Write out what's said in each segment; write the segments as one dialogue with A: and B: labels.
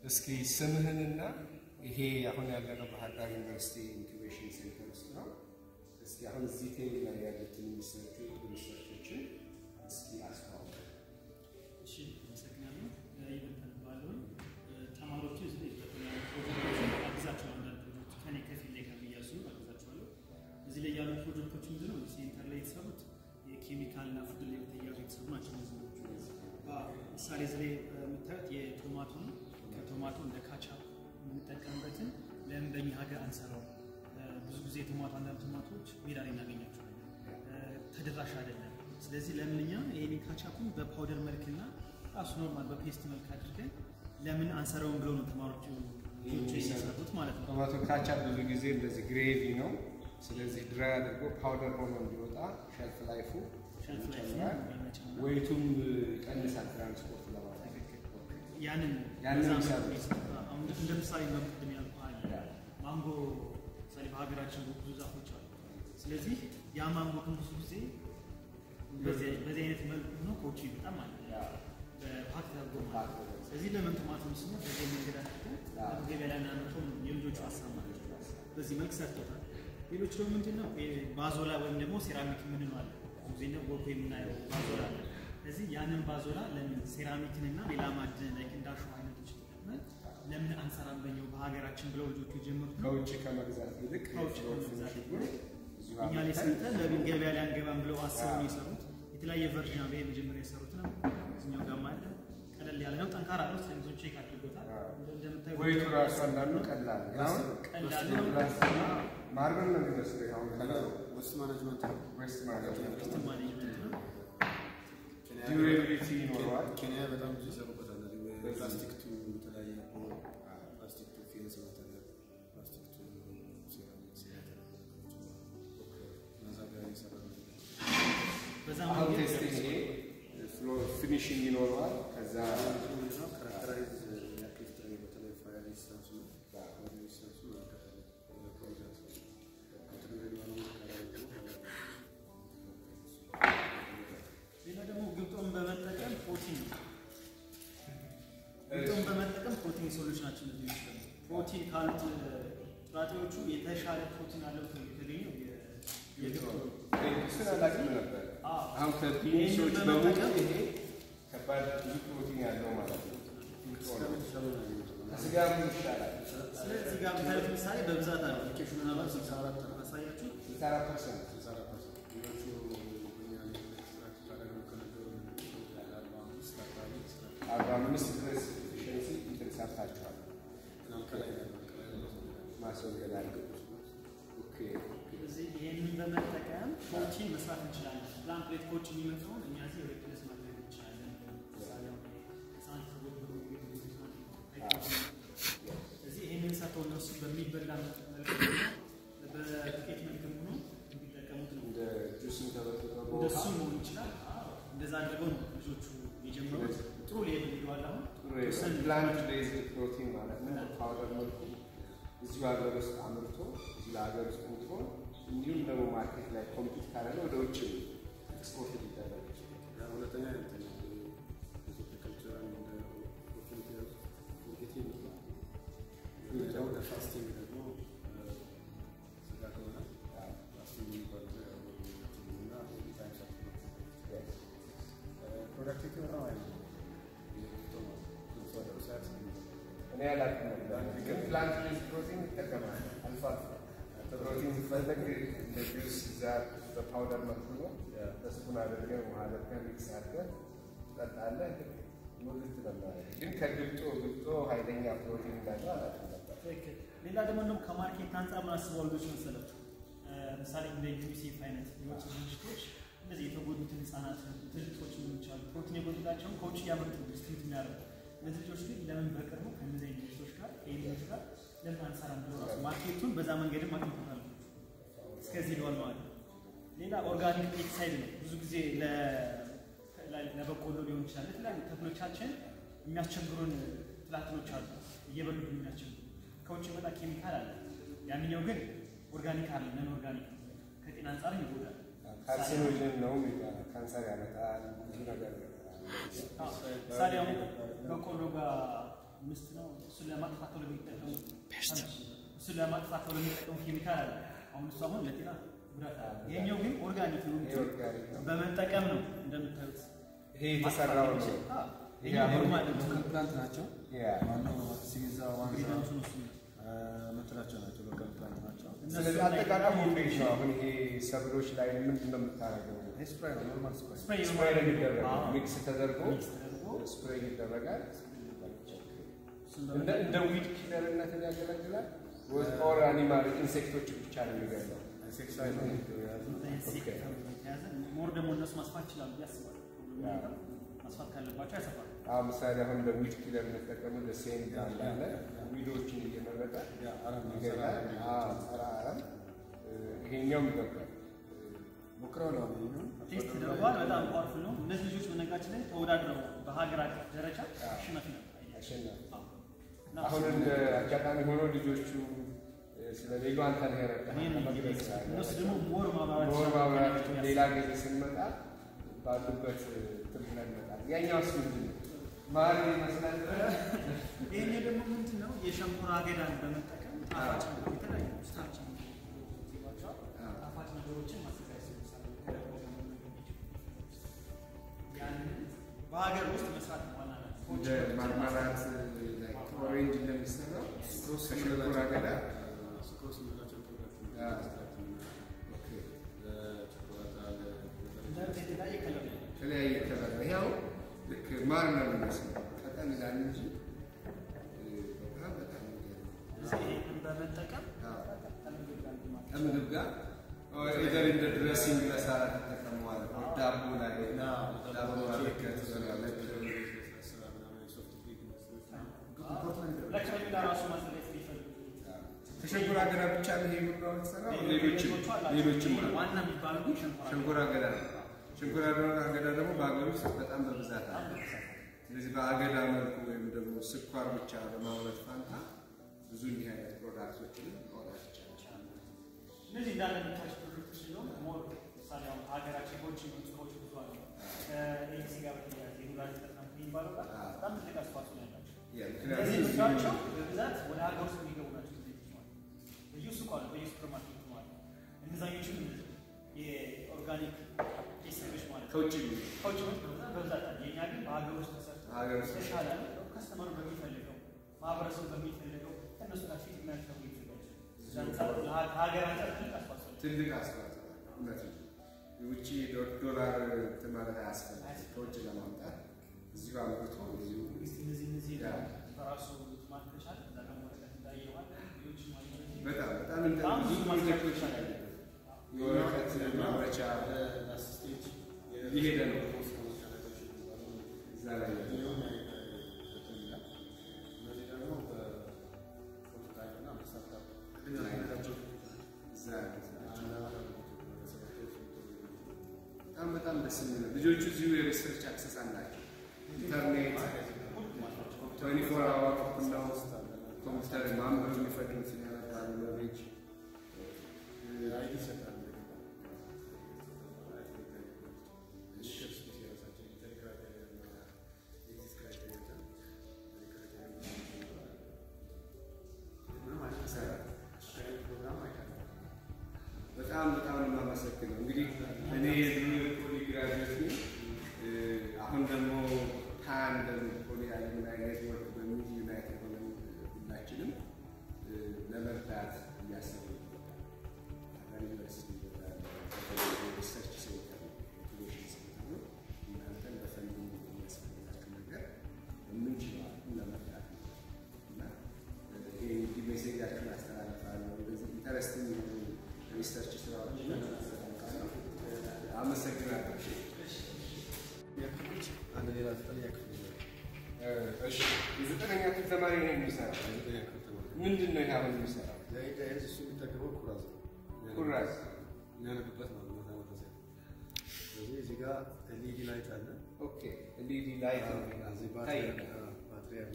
A: እስኪ ስምህንና ይሄ አሁን ያለነው ባህር ዳር ዩኒቨርሲቲ ኢንኩቤሽን ሴንተር ውስጥ ነው። እስኪ አሁን እዚህ ቴብል ላይ ያሉትን የሚሰጡ ሪሰርቾችን እስኪ አስተዋውቅ።
B: እሺ አመሰግናለሁ። ይበልጣል ባለውን ተማሪዎቹ እዚህ በተለያዩ ፕሮጀክቶችን አግዛቸዋለሁ። አንዳንድ ፕሮጀክቶች ከኔ ከፊል ላይ ከሚያሱ አግዛቸዋለሁ። እዚህ ላይ ያሉ ፕሮጀክቶች ምንድን ነው? ሴንተር ላይ የተሰሩት የኬሚካል እና ፉድ ላይ በተያያዙ የተሰሩ ናቸው። እነዚህ ነገሮች ምሳሌ እዚህ ላይ የምታዩት የቶማቶ ነው። ከቶማቶ እንደ ካቻፕ የምንጠቀምበትን ለምን በእኛ ሀገር አንሰራው? ብዙ ጊዜ ቶማቶ አንዳንድ ቶማቶዎች ሜዳ ላይ እናገኛቸዋለን፣ ተደራሽ አይደለም። ስለዚህ ለምን እኛ ይሄን ካቻፑን በፓውደር መልክና ራሱ ኖርማል በፔስት መልክ አድርገን ለምን አንሰራውን ብለው ነው ተማሪዎቹ ልጆቹ የሚሰሩት ማለት ነው።
A: ቶማቶ ካቻፕ ብዙ ጊዜ እንደዚህ ግሬቪ ነው። ስለዚህ ድራይ አድርጎ ፓውደር ሆኖ እንዲወጣ ሼልፍ ላይፉ
B: ሸልፍ ላይ
A: ይጨምራል፣
B: ይመቸናል።
A: ወይቱም ይቀንሳል ትራንስፖርት ለማድረግ
B: ያንን
A: ያንን
B: በዛ
A: ይሰራሉ።
B: መልኩ ይሰራል። አሁን እንደ ምሳሌ መቅድም ያልኩህ አለ ማንጎ ምሳሌ በሀገራችን ብዙ ዛፎች አሉ። ስለዚህ ያ ማንጎ ግን ብዙ ጊዜ በዚህ በዚህ አይነት መልኩ ሆኖ ከውጭ በጣም አለ በፓክ ተደርጎ ማለት ነው። ስለዚህ ለምን ቶማቶ ስሙ በዚህ መንገድ አድርገን ገበያ ላይ እናመጣው ነው የልጆቹ ሀሳብ ማለት ነው። በዚህ መልክ ሰርቶታል። ሌሎች ደግሞ ምንድን ነው ባዞላ ወይም ደግሞ ሴራሚክ የምንለው አለ። ብዙ ጊዜ ነው ጎልቶ የምናየው ባዞላ አለ። ስለዚህ ያንን ባዞላ ለምን ሴራሚክን እና ሌላ ማዕድን ላይ እንዳሹ አይነቶች ተጠቅመን ለምን አንሰራም በኛው በሀገራችን ብለው ልጆቹ የጀመሩት ነው።
A: ከውጭ ከመግዛት ይልቅ
B: ከውጭ
A: ፍሎር
B: ከመግዛት
A: ፊኒሽንጉን እዚሁ
B: እኛ ላይ
A: አምጥተን
B: ሰርተን ለምን ገበያ ላይ አንገባም ብለው አስበው ነው የሰሩት። የተለያየ ቨርዥን አለ። የመጀመሪያ የሰሩት ነው። እዚኛው ጋር አለ። ቀለል ያለ ነው። ጠንካራ ነው። ስለዚህ ቼክ አድርጎታል። እንደምታዩት
A: ወይቱ ራሱ አንዳንዱ ቀላል ነው። አሁን
B: ቀላል ነው።
A: ማርበል ነው የሚመስለው አሁን ከለሩ
C: ዌስት ማኔጅመንት ነው።
A: ዌስት ማለት ነው።
B: ዌስት ማኔጅመንት ነው።
A: ዲዩሬቢሊቲ ይኖረዋል።
C: ኬንያ በጣም ብዙ ይሰሩበታል። እነዚህ ፕላስቲክ ቱ የተለያየ ፕላስቲክ ቱ ፌንስ ማቴሪያል፣ ፕላስቲክ ቱ ሴራሚክስ ማቴሪያል እነዛ ጋር እየሰራ ነው።
B: በዛ
A: አሁን
B: መንገድ
A: ቴስቲንግ ይሄ ፍሎር ፊኒሽንግ ይኖረዋል። ከዛ
C: ካራክተራይዝ ያክል ፍጥረ በተለይ ፋየር ሬዚስታንሱ ነው። ፋየር ሬዚስታንሱ እናደርጋለን። ፕሮጀክት እንትን ላይ ያለው ካራክተሩ
B: ሌላ ደግሞ ግብጦን በመጠቀም ፕሮቲን ግብጦን በመጠቀም ፕሮቲን ሰዎች ናቸው። እነዚህ የሚሰሩ ፕሮቲን ካሉት ጥራጥሬዎቹ የተሻለ ፕሮቲን አለው ተብሎ የተገኘው የ- የግብጦ ነው።
A: እሱን አላውቅም ነበር።
B: አዎ።
A: አሁን ከቢኒሾች በሙሉ ይሄ ከባድ ብዙ ፕሮቲን ያለው ማለት ነው። ከስጋ ምን ይሻላል?
B: ስለዚህ ጋር የምታዩት ምሳሌ በብዛት አለ። አፕሊኬሽኑን አባ 64 አሳያችሁ።
A: ስልሳ አራት ፐርሰንት አርባ አምስት ድረስ ኤፊሽንሲ እንትን ሰርታችኋል። ማስወገድ አለ። ኦኬ
B: ስለዚህ ይህንን በመጠቀም ፕሮቲን መስራት እንችላለን። ፕላንት ፕሌት ኮች የሚመጣውን እኛ እዚህ ሪፕሌስ ማድረግ እንችላለን። ምሳሌ አሁን ህፃናት ተጎድተው ቤት ውስጥ ህፃናት አይታወቅም። ስለዚህ ይህንን ሰርተው እነሱ በሚበላ መልክ ሆኖ በዱቄት መልክም ሆኖ እንዲጠቀሙት ነው።
A: እንደ ጁስም ተበጥብጦ
B: እንደሱ
A: በውሃ
B: መሆን ይችላል። እንደዛ አድርገው ነው ልጆቹ የጀመሩት። ጥሩ ሌብል ሄደዋል። አሁን
A: ጥሩ
B: ተወሰነ
A: ፕላንት ቤዝድ ፕሮቲን ማለት ነው። በፓውደር መልኩ እዚሁ ሀገር ውስጥ አምርቶ እዚህ ለሀገር ውስጥ ምቶ እንዲሁም ደግሞ ማርኬት ላይ ኮምፒት ካደረገ ወደ ውጭ ኤክስፖርት ሊደረግ ይችላል።
C: ሁለተኛ እንትን ኢትዮጵያ ካልቸራል እንደ ኦፖርቹኒቲ ያሉት ፎርጌቲንግ ነው። ሌላው ወደ ፋስቲንግ ደግሞ ስጋ ከሆነ ፋስቲንግ የሚባል ነገር ያው እና ታይም ሰዓት ነው። ፕሮዳክቲቪቲ በጣም አይ ነው። ሰው ሰዓት
A: እኔ አላውቅም ነበር፣ ግን ፕላንት ቤዝድ ፕሮቲን ይጠቀማል አልፎ አልፎ። ፕሮቲን ሲፈለግ እንደ ጁስ እዛ በፓውደር መልኩ ነው በስፑን አድርገህ ውሃ አድርገህ ሚክስ አድርገህ ትጠጣለህ። ሙልት ነው የሚያደርገው። ግን ከግብጦ ግብጦ ኃይለኛ ፕሮቲን እንዳለው አላውቅም ነበር።
B: ትክክል። ሌላ ደግሞ እንደውም ከማርኬት አንጻር ምን አስበው ልጆች መሰላችሁ? ምሳሌ እንደ ዩኒሴፍ አይነት የውጭ ድርጅቶች እንደዚህ የተጎዱትን ህጻናት ትልቆች ሊሆኑ ይችላሉ ፕሮቲን የጎደላቸውን ከውጭ እያመጡ ዲስትሪት የሚያደርጉ እነዚህ ልጆች ግን ለምን በቅርቡ ከእነዚህ አይነት ድርጅቶች ጋር ከኤምዎች ጋር ለምን አንሰራም ብለው ራሱ ማርኬቱን በዛ መንገድም አግኝቶታል። እስከዚህ ሄደዋል ማለት ነው። ሌላ ኦርጋኒክ ፔስቲሳይድ ነው። ብዙ ጊዜ ለ- ለ- ለበቆሎ ሊሆን ይችላል ለተለያዩ ተክሎቻችን የሚያስቸግሩን ትላትሎች አሉ እየበሉ የሚያስቸግሩ ከውጭ የመጣ ኬሚካል አለ። ያንኛው ግን ኦርጋኒክ አለ ነን ኦርጋኒክ ነው። ከጤና አንጻር ይጎዳል።
A: ካርሲኖጅን ነው የሚባለው። ካንሰር ያመጣል ብዙ ነገር
B: ምሳሌ አሁን በቆሎ ጋር ምስት ነው። እሱን ለማጥፋት ተብሎ የሚጠቀሙ እሱን ለማጥፋት ተብሎ የሚጠቀሙ ኬሚካል አለ። አሁን እሱ አሁን ለጤና ጉዳት አለ። ይሄኛው ግን ኦርጋኒክ ነው።
A: ይሄ ኦርጋኒክ ነው።
B: በመጠቀም ነው እንደምታዩት
A: ይሄ የተሰራው ነው።
B: ይሄ
A: ይሄ አሁን
B: ኖርማል ነው።
C: ሎካል ፕላንት ናቸው።
A: ያ
C: ዋናው ሲዛ ዋንዛ
B: ኢንግሪዲየንቱ ነው እሱ።
C: ምትላቸው ናቸው። ሎካል ፕላንት ናቸው።
A: ስለዚህ አጠቃቀሙ እንዴት ነው? አሁን ይሄ ሰብሎች ላይ ምንድን ነው የምታደርገው?
C: ይሄ ስፕራይ ነው። ኖርማል ስፕራይ
B: ስፕሬይ ነው
A: ስፕሬይ ነው የሚደረገው።
B: አዎ።
A: ሚክስ ተደርጎ
B: ሚክስ ተደርጎ
A: ስፕሬይ ይደረጋል።
B: እሱን
A: እንደ
B: በመጠቀም
A: እንደ ዊድ ኪለርነትን ያገለግላል ወይስ ኦር አኒማል ኢንሴክቶች ብቻ ነው የሚገለው?
C: ኢንሴክሳይድ ነው የያዙ
B: ኢንሴክት የተያዘ ሞር ደግሞ እነሱ ማስፋት ይችላሉ ብዬ አስባለሁ። ማስፋት ካለባቸው ያሰፋል።
A: አሁን ምሳሌ አሁን እንደ ዊድ ኪለር የምንጠቀመው ለሴን እንዳለ ዊዶችን እየመረጠ
C: ያ አረም ነው።
A: ይገላል። አዎ፣ ጸረ አረም ይሄኛውም ይገባል።
C: ሞክረው ነው ይሄኛው
B: ቴስት ተደርጓል። በጣም ፓወርፉል ነው። እነዚህ ልጆች በነገራችን ላይ ተወዳድረው በሀገር አቀፍ ደረጃ አሸናፊ ነበር።
A: አሸናፊ
B: አዎ። እና
A: አሁን
B: እሱ-
A: እንደ አጋጣሚ ሆኖ ልጆቹ ስለሌሉ አንተ ነህ የረዳህ
B: ይሄን
A: መግለጽ አለ።
B: እነሱ ደግሞ ሞር ማብራራት
A: ሞር ማብራራት
B: ይችላሉ።
A: ሌላ ጊዜ ስንመጣ ባሉበት እንትን ብለን እንመጣለን። ያኛውስ ምንድን ነው? ማር ይመስላል።
B: ይሄኛው ደግሞ ምንድን ነው? የሸንኮራ አገዳን በመጠቀም ጣፋጭ ነገር የተለያዩ ስታርች ይሏቸዋል።
A: አዎ።
B: ጣፋጭ ነገሮችን ማዘጋጀት ይችላሉ። ከደቦ ደግሞ ያንን በሀገር ውስጥ መስራት ነው ዋና ነገር።
A: እንደ ማርማራት ኦሬንጅ እንደሚሰራው ከሸንኮራ አገዳ
C: ስክሮስ የምንላቸው ፕሮዳክት
A: ያ።
C: ኦኬ ለቸኮላታ
B: እንደዚህ የተለያየ ከለር ነው።
A: የተለያየ ከለር ነው። ይኸው ልክ ማር ነው የሚመስለው ቀጠን ይላል እንጂ እ፣ በጣም በጣም የሚገርም ነው።
B: እዚህ ይሄንን በመጠቀም
A: አዎ።
B: ከምግብ ጋር እንትን ማለት ነው።
A: ከምግብ ጋር ኢዘር እንደ ድሬሲንግ መሳራት ተጠቀመዋል። ዳቦ ላይ ዳቦ አድርገህ ትበላለህ።
B: ለከረሜላ ራሱ ማዘጋጀት ቢፈልጉ
A: ከሸንኮራ አገዳ ብቻ ነው ይሄ ሁሉ የተሰራው? ሌሎችም ሌሎችም አሉ።
B: ዋና የሚባለው ግን ሸንኮራ
A: ሸንኮራ አገዳ ነው። ሸንኮራ አገዳ ደግሞ በሀገር ውስጥ በጣም በብዛት አለ። ስለዚህ በአገዳ መልኩ ወይም ደግሞ ስኳር ብቻ በማምረት ፋንታ ብዙ እንዲህ አይነት ፕሮዳክቶችን ማውጣት ይቻላል።
B: እነዚህ እንዳለ የሚታች ፕሮጀክቶች ሲሆን ሞር ምሳሌ አሁን ሀገራችን ጎጂ የሆኑ ጽሁፎች ብዙ አሉ። ከኤንሲ ጋር በተያያዘ የዱራል ጠና የሚባለው ጋር በጣም ትልቅ አስተዋጽኦ ነው ያላቸው።
A: ያ
B: እነዚህ
A: ምክንያቱም
B: ምርቶቻቸው በብዛት ወደ ሀገር ውስጥ የሚገቡ ናቸው። እነዚህ ማለት በየሱቁ አሉ፣ በየሱፐር ማርኬቱ አሉ። እነዛኞቹም የኦርጋኒክ ቴስተሮች ማለት ነው።
A: ከውጭ
B: ከውጭ ምርት በብዛት በብዛት አለ። የእኛ ግን በሀገር ውስጥ ተሰርቶ
A: ሀገር ውስጥ
B: የተሻለ ከስተመሩ በሚፈልገው ማህበረሰቡ በሚፈልገው ከእነሱ ጋር ፊት የሚያደርጉ ይዘጋጃል። ከሀገር አንጻር ትልቅ አስተዋጽኦ ነው።
A: ትልቅ አስተዋጽኦ አለው። እውነት ነው። የውጭ ዶ- ዶላር እንትን ማለት አያስፈልግም። ከውጭ ለማምጣት እዚሁ አምርቶ እዚሁ
B: እስቲ እነዚህ እነዚህ
A: ያ።
B: በራሱ ማለት ከቻለ እዛ ደግሞ ወረቀት እንዳየዋል ሌሎች ማለት ነው።
A: በጣም በጣም እንደ
B: በጣም
A: ብዙ
B: ብዙ
A: ፕሮጀክቶች
B: ማስታወቂያ
A: አሉ። የወረቀት ማምረቻ እየሄደ ነው እዛ ላይ እዛ ያሉት ናቸው። በጣም በጣም ደስ የሚል ነው። ልጆቹ እዚሁ የሪሰርች አክሰስ አላቸው። ኢንተርኔት ትዌንቲ ፎር አወር ኦፕን ነው። ኮምፒውተር ማንበብ የሚፈልጉትን ያነባሉ። ኖሌጅ በጣም በጣም ነው የማመሰግነው። እንግዲህ እኔ የድሮ ፖሊ ግራጁዌት ነኝ። እ፣ አሁን ደግሞ ታንድ ፖሊ አሉምናይ ኔትወርክ በሚል ዩናይትድ ሆነን ሁላችንም እ፣ ለመርዳት እያሰብን ነው። አዳማ ዩኒቨርሲቲ ሪሰርች ሴንተር ነው፣ ኢንኩቤሽን ሴንተር ነው። እናንተን በፈንዲንግ የሚያስፈልጋችሁ ነገር የምንችለው አቅም ለመርዳት ነው እና ይሄ እንግዲህ ሜሴጃችሁን አስተላልፋለሁ። እንደዚህ ኢንተረስቲንግ የሆኑ ሪሰርች ስራዎች አመሰግናለሁ።
C: አንድ ሌላ ዘጠነኛ ክፍል
A: እሺ የዘጠነኛ ክፍል ተማሪ ነው የሚሰራው።
C: ዘጠነኛ ክፍል ተማሪ
A: ምንድን ነው ይሄ አሁን የሚሰራው?
C: ለኢዳይዝ እሱ የሚጠቀመው ኩራዝ ነው።
A: ኩራዝ
C: የሚያነብበት ነው ማታ ማታ ሲያነብ። ስለዚህ እዚህ ጋር ኤልኢዲ ላይት አለ።
A: ኦኬ። ኤልኢዲ ላይት ነው
C: እዚህ
A: ይታያል።
C: ባትሪ አዎ፣ ባትሪ አለ።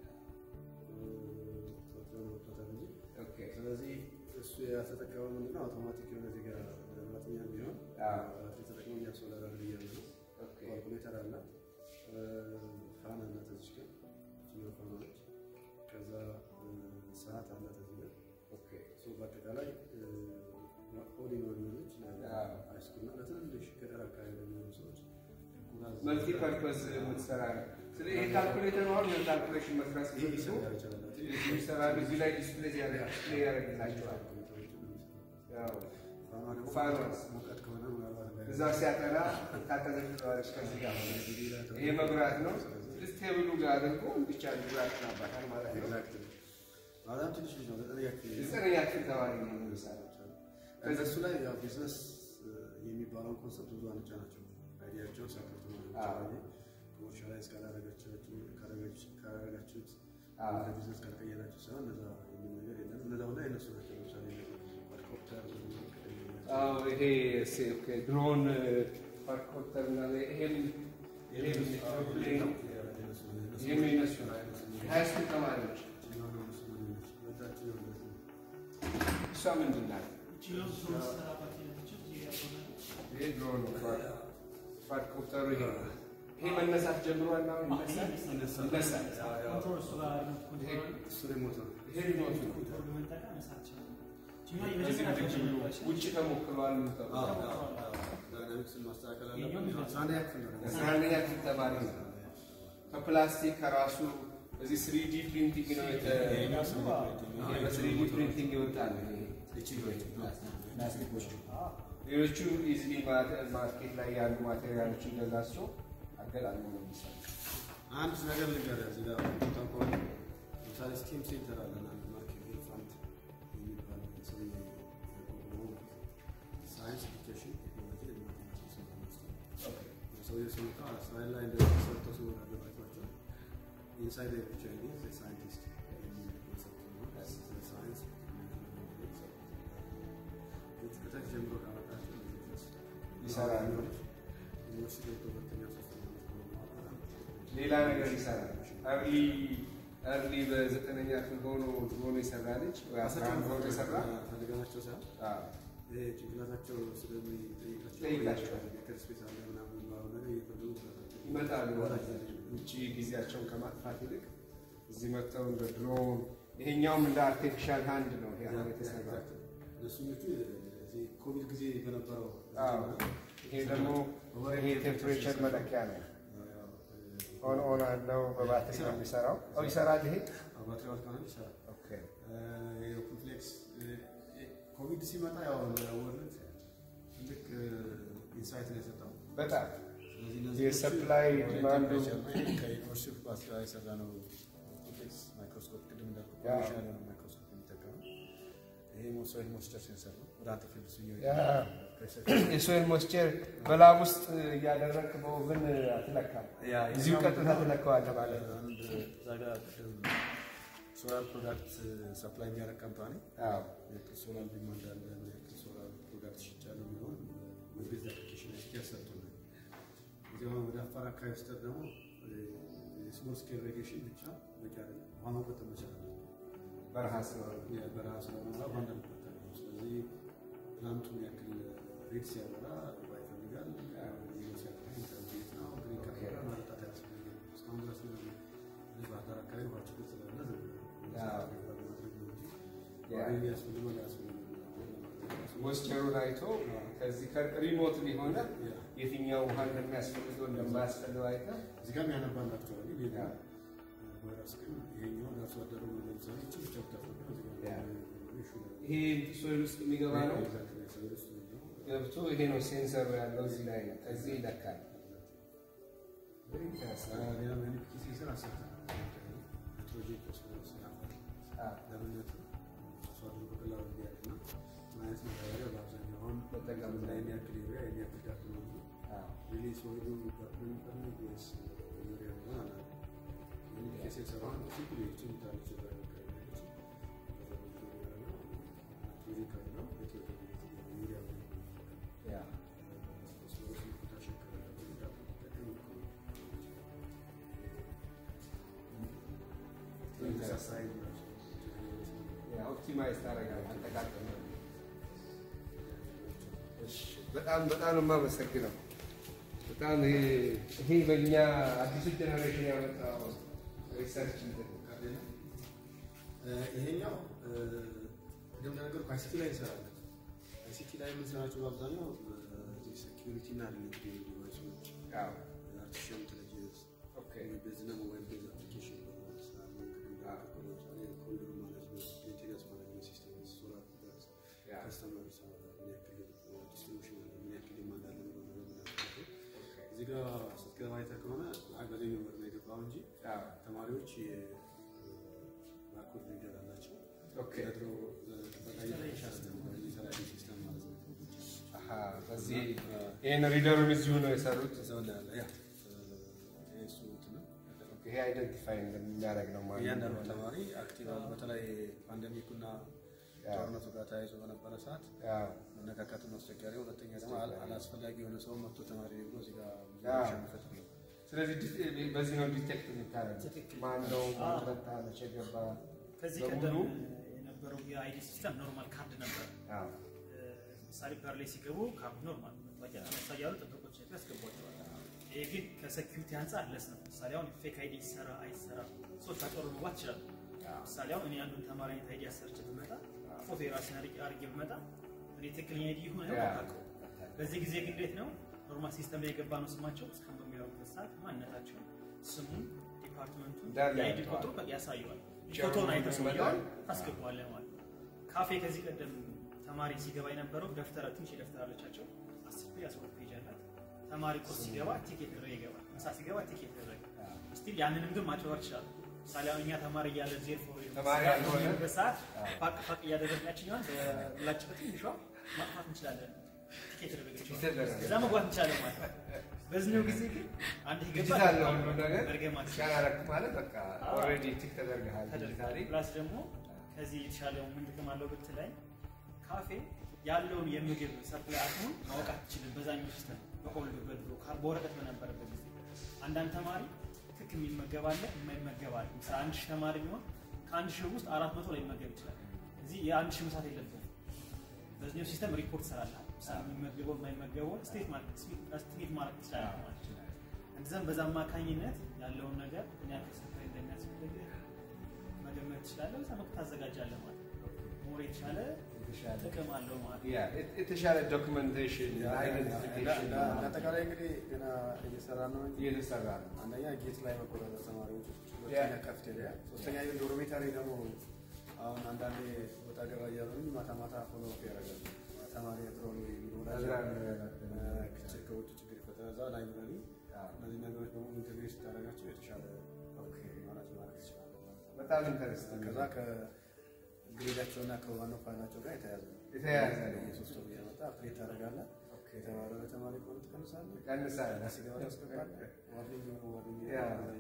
C: ቶሎ መጥቶታል እንጂ
A: ኦኬ።
C: ስለዚህ እሱ ያተጠቀመው ምንድነው አውቶማቲክ የሆነ እዚህ ጋር ማጥኛ ቢሆን
A: አዎ።
C: ባትሪ ተጠቅሞ እያስወለደ እያለ ነው።
A: ኦኬ።
C: ካልኩሌተር አለ። ፋን አለ እዚህ ጋር እችኛው ፋን አለች። ከዛ ሰዓት አላት እዚህ ጋር
A: ኦኬ
C: ሶ በአጠቃላይ ኦዲዮ ኦዲዮች
A: አዎ።
C: ሃይስኩልና ለትንንሽ ገጠር አካባቢ ለሚሆኑ ሰዎች
A: መልቲ ፐርፐዝ የምትሰራ ነው። ስለዚህ ይህ ካልኩሌተር አሁን የካልኩሌሽን መስራት
C: ይህ
A: ሲፈልጉ
C: ሊሰራ ይችላል።
A: ይሰራሉ። እዚህ ላይ ዲስፕሌይ ዲስፕሌይ ያደርግላቸዋል። ያው ፋኖስ
C: ሙቀት ከሆነ ምናልባት ላይ-
A: እዛ ሲያጠና ታቀዘቅዘዋለች። ከዚህ ጋር ይሄ መብራት ነው። ስለዚህ ቴብሉ ጋር አድርጎ ብቻ መብራት ናባታል ማለት ነው።
C: Exactly። በጣም ትንሽ ልጅ ነው። ዘጠነኛ ክፍል ነው።
A: ዘጠነኛ ክፍል ተማሪ ነው የሚሰራው።
C: እነሱ ላይ ያው ቢዝነስ የሚባለውን ኮንሰፕት ብዙ አንጫ ናቸው። አይዲያቸውን ሳፖርት
A: አዎ።
C: ኮመርሻላይዝ ካላረጋችሁት
A: አዎ።
C: ወደ ቢዝነስ ካልቀየራችሁ ሳይሆን እነዛ የሚል ነገር የለም። እነዛ ሁላ የነሱ ናቸው። ለምሳሌ ኳድኮፕተር
A: አዎ ይሄ ድሮን ኳድኮፕተር እና ይሄም ይሄም ፕሌን ይሄም የነሱ ነው። ሃይስኩል ተማሪዎች እሷ ምንድን ናት?
B: ይችኛው ድሮን ስትሰራባት የነበረችው ይሄ ያልሆነ
A: ይሄ ድሮን ኳድኮፕተሩ ይሄ ነው። ይሄ መነሳት ጀምሯል። አሁን ይነሳል ይነሳል።
B: ኮንትሮል እሱ ጋር ሪሞት ኮንትሮል አለ።
C: እሱ ሪሞት ነው።
A: ይሄ ሪሞት ነው።
B: ኮንትሮል በመጠቀም መስራት ይችላል። ይችኛው
A: እዚህ
B: የመጀመሪያ
A: ልጅ ብሎ
B: ነበረች።
A: ውጭ ተሞክሯል።
C: ዳይናሚክስን ማስተካከል
B: ይሄኛው
C: አለብን።
B: ምንድን ነው?
C: አስራ አንደኛ ክፍል ነው።
A: አስራ አንደኛ ክፍል ተማሪ ነው። ከፕላስቲክ ከራሱ እዚህ ስሪዲ ፕሪንቲንግ ነው የተ ይሄ በስሪዲ ፕሪንቲንግ ይወጣል። ፕላስቲኮቹ ሌሎቹ ኢዝሊ ማርኬት ላይ ያሉ ማቴሪያሎችን ገዛቸው አገጣሚ ነው የሚሰራው።
C: አንድ ነገር ልንገርህ እዚህ ጋር ቦታው ከሆነ ለምሳሌ ስቲም ሴንተር አለን አንድ ማርኬቲንግ ፋንድ የሚባል ሰው ያቋቁመው ሳይንስ ኤዱኬሽን ቴክኖሎጂ ልማትና ስልጠና ማስተማር ሰውዬው ሲመጣ እስራኤል ላይ እንደዚህ ሰርቶ ሲወጣ አለባቸው ኢንሳይድ ብቻ ሳይንቲስት የሚል ኮንሰፕት ነው። ሳይንስ ልጆች ከታች ጀምሮ ካመጣቸው ልጆች ድረስ
A: ይሰራሉ።
C: ዩኒቨርሲቲ ገብቶ ሁለተኛ ሶስተኛ ዓመት በኋላ
A: ሌላ ነገር ይሰራል። አርሊ አርሊ በዘጠነኛ ክፍል ሆኖ ሆኖ የሰራ ልጅ ወይ አስራ አንድ ሆኖ የሰራ
C: ፈልገናቸው ሳይሆን
A: አዎ፣
C: ይሄ ጭንቅላታቸው ስለሚጠይቃቸው
A: ጠይቃቸዋል።
C: የሜዲካል ስፔስ አለ ምናምን የሚባለው ነገር እየፈለጉ ራሳቸው
A: ይመጣሉ።
C: ወላጅ
A: ውጭ ጊዜያቸውን ከማጥፋት ይልቅ እዚህ መጥተው እንደ ድሮን ይሄኛውም እንደ አርቲፊሻል ሃንድ ነው ይሄ አሁን የተሰራ
C: እነሱኞቹ እዚህ ኮቪድ ጊዜ በነበረው
A: አዎ። ይሄ ደግሞ ይሄ ቴምፕሬቸር መለኪያ ነው። ኦን ኦን አለው በባትሪ ነው የሚሰራው። ኦ ይሰራል ይሄ
C: ባትሪ ከሆነ ይሰራል።
A: ኦኬ።
C: ኮምፕሌክስ ኮቪድ ሲመጣ ያው ወርልድ ትልቅ ኢንሳይት ነው የሰጠው።
A: በጣም
C: ስለዚህ እነዚህ
A: የሰፕላይ ዲማንዱ
C: ከዩኒቨርሲቲ ባስ ጋር የሰራ ነው ኮምፕሌክስ ማይክሮስኮፕ ቅድም እንዳልኩ
A: ያ።
C: ኮሜርሻል የሆነ ማይክሮስኮፕ የሚጠቀመው ይሄ ሶይል ሞይስቸር ሴንሰር ነው። ወደ አንተ ፊልድ ስ
A: ያ የሶይል ሞይስቸር በላብ ውስጥ እያደረግክ በኦቨን አትለካም። እዚሁ ቀጥታ ትለካዋለህ ማለት ነው።
C: አንድ እዛ ጋር ሶላር ፕሮዳክት ሰፕላይ የሚያደርግ ካምፓኒ
A: አዎ።
C: ሶላር ዲማንድ አለ ምን ያክል ሶላር ፕሮዳክት ሽጫለሁ የሚለውን ሞቢል አፕሊኬሽን ላይ ያሰርቱናል። እዚህ አሁን ወደ አፋር አካባቢ ስተት ደግሞ የስሞል ስኬል ሬጌሽን ብቻ በቂ አይደለም። ውሃ መቆጠብ መቻል አለብን።
A: በረሃ ስለሆነ
C: የበረሃ ስለሆነ ውሃ እንዳንቆጠብ ነው። ስለዚህ ፕላንቱን ያክል ሬድ ሲያበራ ውሃ ይፈልጋል። ዜሮ ሲያበራ ኢንተርኔት ነው። ግሪን ካሜራ ማጠጣት ያስፈልጋል። እስካሁን ድረስ ነው እዚህ ባህር ዳር አካባቢ ውሃ ችግር ስላለ ዝም ብሎ
A: አዎ።
C: ማድረግ ነው እንጂ
A: ያ።
C: ውሃ የሚያስፈልገው ሊያስፈልገው
A: ሞይስቸሩን አይቶ ከዚህ ሪሞት ሊሆነ
C: ያ።
A: የትኛው ውሃ እንደሚያስፈልገው እንደማያስፈልገው አይተህ
C: እዚህ ጋር የሚያነባል አክቹዋሊ ሌላ
A: ያ።
C: ቫይረስ ግን ይሄኛው ለአርሶ አደሩ ነው። ለምሳሌ እቺ ብቻ ብታስረዳ እዚህ ጋር
A: ያ።
C: ኢሹ ነው።
A: ይሄ ሶይል ውስጥ የሚገባ ነው።
C: ኤግዛክትሊ ሰው ውስጥ ነው።
A: ገብቶ ይሄ ነው ሴንሰሩ ያለው እዚህ ላይ ነው። ከዚህ ይለካል። Very interesting.
C: ሌላ ማኒፕኪ ሴንሰር አሰርተናል። ናይትሮጂን ፎስፎረስ ያፋል
A: አዎ።
C: ለምነቱ አርሶ አደሩ በቀላሉ እንዲያውቅና ምን አይነት ማዳበሪያ በአብዛኛው አሁን
A: መጠቀም
C: ላይ የሚያክል ዩሪያ የሚያክል ዳፕ ነው እንጂ
A: አዎ።
C: ሪሊ ሶይሉ ዳፕ ነው የሚፈልግ ወይስ ዩሪያ ነው አላውቅም። ማኒፕኪ ሴንሰር አሁን ሲምፕል ይቺ ምታለች ናይትሮጂን ከሌለው ናይትሮጂን ዩሪያ ነው
A: ያ።
C: ፎስፎረስ ፖታሽም ከሌለው ዳፕ ሊጠቀም ይችላል። ተመሳሳይ ናቸው።
A: ያ፣ ኦፕቲማይዝ ታደርጋለህ አጠቃቀም ነው። እሺ፣ በጣም በጣም ነው የማመሰግነው። በጣም ይሄ ይሄ በእኛ አዲሱ ጀነሬሽን ያመጣው ሪሰርች እንትን ነው።
C: ይሄኛው ቅድም እንደነገርኩህ አይሲቲ ላይ እንሰራለን። አይሲቲ ላይ የምንሰራቸው በአብዛኛው ሴኪሪቲ እና ሪሌትድ ዲቫይሶች፣
A: አዎ
C: አርቲፊሻል ኢንቴሊጀንስ፣
A: ኦኬ
C: ቤዝና ሞባይል ቤዝ አፕሊኬሽን ኮሪደር ማኔጅመንት፣ ሜንቴናንስ ማኔጅመንት ሲስተም፣ ሶላር ፕላስ
A: ያ
C: ከስተመር ምን ያክል ዲስትሪቢሽን አለ፣ ምን ያክል ዲማንድ አለ የሚለውን ነገር የምናውቅበት እዚህ ጋር ስትገባ አይተህ ከሆነ አገዘኝ ወር ነው የገባው እንጂ
A: አዎ
C: ተማሪዎች የባርኮድ ሪደር አላቸው።
A: ኦኬ
C: ከድሮ ጥበቃ እየተሻለ ነበር የሚሰራ ሲስተም ማለት ነው።
A: አሃ በዚህ ይሄን ሪደሩን እዚሁ ነው የሰሩት።
C: እዛው ላይ አለ። ያ ይሄ እሱ እንትን ነው።
A: ይሄ አይደንቲፋይ እንደሚያደርግ ነው ማለት
C: እያንዳንዱ
A: ነው።
C: ተማሪ አክቲቭ አለ። በተለይ ፓንደሚኩና ጦርነቱ ጋር ተያይዞ በነበረ ሰዓት
A: አዎ
C: መነካካቱን አስቸጋሪ፣ ሁለተኛ ደግሞ አል- አላስፈላጊ የሆነ ሰው መጥቶ ተማሪ ብሎ እዚህ ጋር ብዙ
A: አዎ።
C: ረብሻ የሚፈጥር ነው።
A: ስለዚህ ዲ- በዚህ ነው ዲቴክት የሚታረግ
B: ትክክል።
A: ማን ነው
B: አዎ።
A: መጣ መቼ ገባ
B: ከዚህ
A: በሙሉ
B: ቀደም የነበረው የአይዲ ሲስተም ኖርማል ካርድ ነበር።
A: አዎ
B: ለምሳሌ በር ላይ ሲገቡ ካርድ ኖርማል መታወቂያ አነሳ እያሉ ጥበቆች ያስገቧቸዋል። ይሄ ግን ከሴኪሪቲ አንጻር ለስ ነው። ምሳሌ አሁን ፌክ አይዲ ይሰራ አይሰራ ሰዎች አጭበርብረው መግባት ይችላሉ። ምሳሌ አሁን እኔ አንዱን ተማሪ አይነት አይዲ አሰርቼ ብመጣ ፎቶ የራሴን አድርጌ አድርጌ ብመጣ እኔ ትክክለኛ አይዲ ይሁን
A: ያ።
B: አውቃለሁ። በዚህ ጊዜ ግን እንዴት ነው ኖርማል ሲስተም ላይ የገባ ነው ስማቸው እስካሁን በሚያወሩበት ሰዓት ማንነታቸው፣ ስሙን፣ ዲፓርትመንቱን
A: እንዳለ
B: የአይዲ
A: ያውቀዋል።
B: ቁጥሩ በቃ ያሳየዋል።
A: ቸሩ
B: ፎቶን አይተህ
A: ይመጣል።
B: ሰውየውን ታስገባዋለህ ማለት ነው። ካፌ ከዚህ ቀደም ተማሪ ሲገባ የነበረው ደፍተር ትንሽ የደፍተር አለቻቸው አስር ፔጅ አስራ ሁለት ፔጅ አላት። ተማሪ ቁርስ ሲገባ ቲኬት ድረ ይገባል። ምሳ ሲገባ ቲኬት ድረ ስቲል ያንንም ግን ማጭበርበር ይችላል። ምሳሌ አሁን እኛ ተማሪ እያለ ዜር ፎር
A: ተማሪ ያልሆነ
B: በሰዓት ፋቅ ፋቅ እያደረግናችኛል በላጭ በትንሿ ማጥፋት እንችላለን። ቲኬት ደረገች
A: ይደረጋል።
B: እዛ መግባት እንችላለን ማለት ነው። በዚህኛው ጊዜ ግን አንድ
A: ዲጂታል ነው ሁሉ ነገር
B: መርገማት
A: ስካን አደረግክ ማለት በቃ
B: አዎ።
A: ኦልሬዲ ቲክ ተደርገሃል
B: ተደርጋል።
A: ዲጂታሊ
B: ፕላስ ደግሞ ከዚህ የተሻለው ምን ጥቅም አለው ብትለኝ ካፌ ያለውን የምግብ ሰፕላይ አቅሙን ማወቅ አትችልም። በዛኛው ሲስተም በኦልድ በድሮ ካር- በወረቀት በነበረበት ጊዜ አንዳንድ ተማሪ ትክ የሚመገብ አለ፣ የማይመገብ አለ። ምሳሌ አንድ ሺህ ተማሪ ቢሆን ከአንድ ሺህ ውስጥ አራት መቶ ላይ ይመገብ ይችላል። እዚህ የአንድ ሺህ ምሳት የለብህም። በዚህኛው ሲስተም ሪፖርት ስላለ ምሳሌ የሚመገበው የማይመገበውን ስቴት ማለት ስቴት ማለት ትችላለህ ማለት ነው። እንደዚያም በዛ አማካኝነት ያለውን ነገር ምን ያክል ሰፕላይ እንደሚያስፈልግ መገመት ትችላለህ። በዛ መልኩ ታዘጋጃለህ ማለት ነው። ሞር የተሻለ
A: የተሻለ
B: ጥቅም አለው ማለት ነው።
A: ያ የተሻለ ዶክመንቴሽን አይደንቲፊኬሽን
C: አጠቃላይ እንግዲህ ገና እየሰራ ነው እንጂ
A: እየተሰራ ነው።
C: አንደኛ ጌት ላይ መቆጣጠር ተማሪዎች፣
A: ያ።
C: ሁለተኛ ካፍቴሪያ፣ ሶስተኛ ዶርሜታሪ ደግሞ አሁን አንዳንዴ ወጣ ገባ እያሉ ማታ ማታ ፎሎ አፕ ያደርጋሉ። ተማሪ ጥሮ
A: አዝራር
C: ግጭት ከውጭ ችግር ይፈጠራል። እዛ ላይብረሪ እነዚህ ነገሮች በሙሉ ኢንቴግሬት ስታደርጋቸው የተሻለ ማለት ማድረግ ትችላለህ ማለት ነው።
A: በጣም ኢንተረስቲንግ
C: ከዛ ከግሬዳቸውና ከዋናው ፋይላቸው ጋር የተያያዘ ነው።
A: የተያያዘ ነው።
C: የሶስት ወር እያመጣ አፕዴት ታደርጋለህ። የተባረረ ተማሪ ከሆነ ትቀንሳለህ።
A: ቀንሳለህ።
C: ሲገባ ታስገባለህ። ዋርኒንግ የሆነ ዋርኒንግ
A: ያ።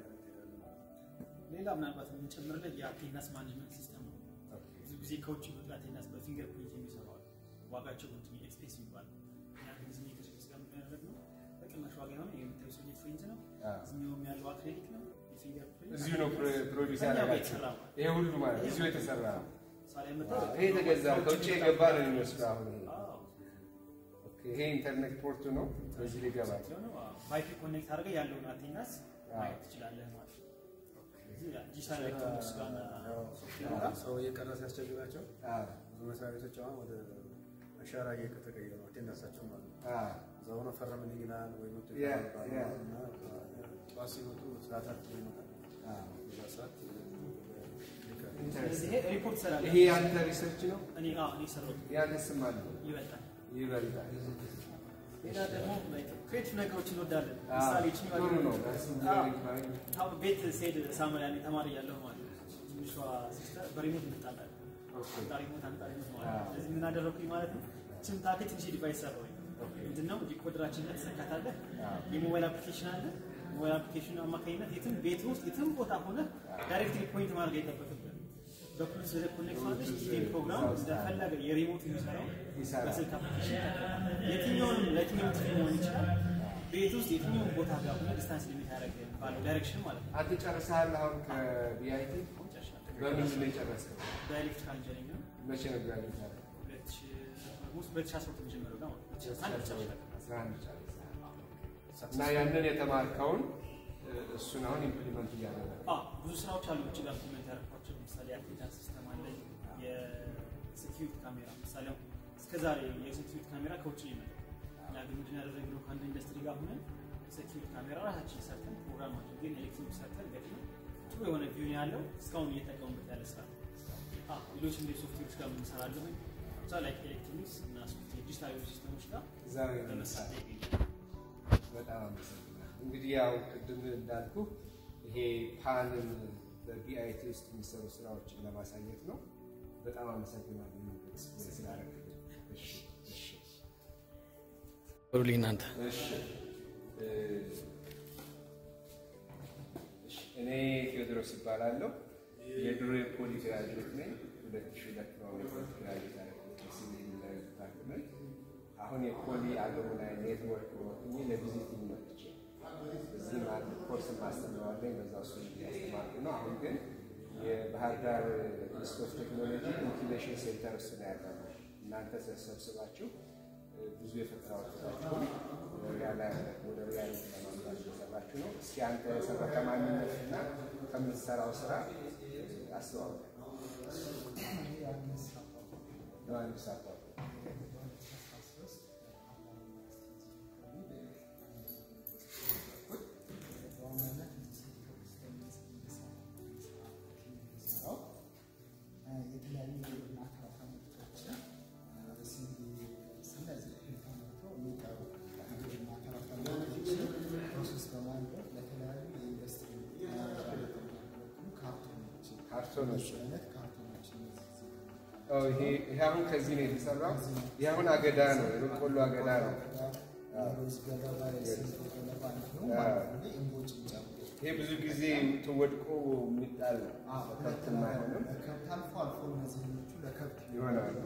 B: ሌላ ምናልባት የምንጨምርለት የአቴንዳንስ ማኔጅመንት ሲስተም ነው። ብዙ ጊዜ ከውጭ የሚመጡ አቴንዳንስ በፊንገር ፕሪንት የሚሰሩ አሉ። ዋጋቸው ግን ትንሽ ኤክስፔንሲቭ ይባላል። እኛ ግን እዚህ ከስፔስ ጋር የምናደርግ ነው። በቅናሽ ዋጋ የሆነ የምታዩ ሰው ፕሪንት ነው። እዚህኛውም ያለው አክሬዲት ነው። የፊንገር ፕሪንት
A: እዚሁ ነው ፕሮዲስ
B: ከእኛ ጋር
A: ያደረጋቸው
B: የተሰራ ነው።
A: ይሄ ሁሉ ማለት እዚሁ የተሰራ ነው።
B: ምሳሌ
A: ዋው፣
B: የምታየው
A: ይሄ የተገዛ ከውጭ የገባ ነው የሚመስለው አሁን ይሄ።
B: አዎ፣
A: ኦኬ፣ ይሄ ኢንተርኔት ፖርቱ ነው። በዚህ ሊገባ
B: ስለሆነ ባይፒ ኮኔክት አድርገህ ያለውን አቴንዳንስ
A: አዎ።
B: ማየት ትችላለህ ማለት ነው። እዚህ ዲጂታል ኤሌክትሮኒክስ ጋር እና ሶፍትዌር ጋር
C: ሰው እየቀረ ሲያስቸግራቸው
A: አዎ፣
C: ብዙ መስሪያ ቤቶች አሁን ወደ አሻራ እየተቀየሩ ነው። አቴንዳንሳቸው ማለት ነው።
A: አዎ።
C: እዛ ሆኖ ፈረምልኝ ይላል ወይ መቶ
A: ያ፣
C: ይባላል
A: ያ።
C: እና ጠዋት ሲመጡ ሰዓታት ይመጣል።
A: አዎ።
C: በዛ ሰዓት
B: ስለዚህ
A: ኢንተረስቲንግ።
B: ይሄ ሪፖርት ትሰራለህ።
A: ይሄ ያንተ ሪሰርች ነው።
B: እኔ አዎ እኔ ሰራሁት
A: ያንተ ስም አለው
B: ይበልጣል።
A: ይበልጣል።
B: ሌላ ደግሞ ክሬቲቭ ነገሮች እንወዳለን።
A: አዎ፣
B: ምሳሌ ይችኛዋ
A: ጥሩ
B: ደግሞ-
A: ነው። ዳስ ኢንጂነሪንግ ባይ-
B: አዎ፣ ቤት ስሄድ ሳሙኤል ያኔ ተማሪ እያለሁ ማለት ነው ትንሿ ሲስተር በሪሞት እንጣላለን።
A: ኦኬ፣
B: አንጣ ሪሞት አንጣ ሪሞት ማለት
A: አዎ።
B: ነው። ስለዚህ ምን አደረኩኝ ማለት ነው ችን ታክል ትንሽ ዲቫይስ ሰራሁኝ። ምንድነው ዲኮደራችን ላይ ትሰካታለህ።
A: አዎ።
B: የሞባይል አፕሊኬሽን አለ። ሞባይል አፕሊኬሽን አማካኝነት የትም ቤት ውስጥ የትም ቦታ ሆነ ዳይሬክትሊ ፖይንት ማድረግ አይጠበቅብህም። በፕሉስ ወደ ኮኔክት ማድረግ ቲቪ ፕሮግራም እንደፈለገ የሪሞት የሚሰራው
A: ይሰራል።
B: በስልክ አፕሊኬሽን የትኛውንም ለየትኛውም ቲቪ መሆን ይችላል። ቤት ውስጥ የትኛውም ቦታ ጋር ሆነ ዲስታንስ ሊሚት ያደረገ ባለው ዳይሬክሽን ማለት ነው።
A: አንተ ጨርሰሃል አሁን ከቢአይቲ
B: አሁን ጨርሻለሁ።
A: በምንድን ነው የጨረስከው?
B: በኤሌክትሪካል ኢንጂነሪንግ ነው።
A: መቼ ነው ግራጁዌት ያደረገው?
B: ሁለት ሺህ ኦልሞስት ሁለት ሺህ አስራ ሁለት ጀምሮ ጋር ማለት ነው። ሁለት ሺህ አስራ አንድ ጨርሻለሁ።
A: አስራ አንድ ጨርሰሃል። እና ያንን የተማርከውን እሱን አሁን ኢምፕሊመንት እያደረገ
B: አዎ ብዙ ስራዎች አሉ ውጭ ጋር ኢምፕሊመንት ያደረኳቸው። ለምሳሌ የአቴንዳንስ ሲስተም አለ፣ የሴኪሪቲ ካሜራ። ምሳሌ አሁን እስከዛሬ የሴኪሪቲ ካሜራ ከውጭ ነው የመጣው። እኛ ግን ምንድን ያደረግነው ከአንድ ኢንዱስትሪ ጋር ሆነን ሴኪሪቲ ካሜራ ራሳችን ሰርተን ፕሮግራም አድርገን ኤሌክትሪክ ሰርተን ገጥመን ጥሩ የሆነ ቪው ያለው እስካሁን እየጠቀሙበት ያለ ስራ ነው። አዎ፣ ሌሎች እንደ ሶፍትዌሮች ጋር የምንሰራለን ብቻ ላይ ኤሌክትሮኒክስ እና ሶፍትዌር ዲጂታል የሆኑ ሲስተሞች ጋር
A: እዛ ነው
B: በመስራት
A: የምንሰራው።
B: ላይ ይገኛል።
A: በጣም አመሰግናለሁ። እንግዲህ ያው ቅድም እንዳልኩ ይሄ ፓንን በቢአይቲ ውስጥ የሚሰሩ ስራዎችን ለማሳየት ነው። በጣም አመሰግናለሁ ኤክስፕሌን ስላደረግልኝ። እሺ እሺ
B: በሩልኝ እናንተ
A: እሺ እ፣ እሺ፣ እኔ ቴዎድሮስ እባላለሁ። የድሮ የፖሊ ግራጁዌት ነኝ። ሁለት ሺህ ሁለት ነው የፖሊ ግራጁዌት ያደረኩት በሲቪል ኢንጂነሪንግ ዲፓርትመንት። አሁን የፖሊ አሉምናይ ኔትወርክ ወክኜ ለቪዚቲንግ መጥቼ እዚህ አንድ ኮርስ ማስተምረዋለኝ በዛ እሱ እያስተማርኩ ነው። አሁን ግን የባህር ዳር ኢንስቲትዩት ኦፍ ቴክኖሎጂ ኢንኩቤሽን ሴንተር እሱ ነው ያለው። እናንተ ተሰብስባችሁ ብዙ የፈጠራ ውጤታችሁን ወደ ሪያሊቲ ለማምጣት እየሰራችሁ ነው። እስኪ አንተ የሰራ ከማንነትና ከምትሰራው ስራ አስተዋውቅ። ዮሐንስ አባ
D: የተለያዩ የግብርና ተረፈ ምርቶችን ስለዚህ ተመርቶ የሚቀሩ የግብርና ተረፈ ምርቶችን ፕሮሰስ በማድረግ ለተለያዩ የኢንዱስትሪ የሚያገለግሉ ካርቶኖችን
A: ካርቶኖች
D: አይነት ካርቶኖችን እዚህ
A: ኦ፣ ይሄ ይሄ አሁን ከዚህ ነው የተሰራው። ይሄ አሁን አገዳ ነው፣ የበቆሎ አገዳ ነው።
D: የሩዝ ገለባ የስንዴ ገለባ እንዲሁም
A: አዎ።
D: ማለት ነው እምቦጭን ጨምሮ
A: ይሄ ብዙ ጊዜ ተወድቆ የሚጣል ነው። ከብትም አይሆንም
D: ለከብት አልፎ አልፎ እነዚህኞቹ ለከብት
A: ይሆናሉ።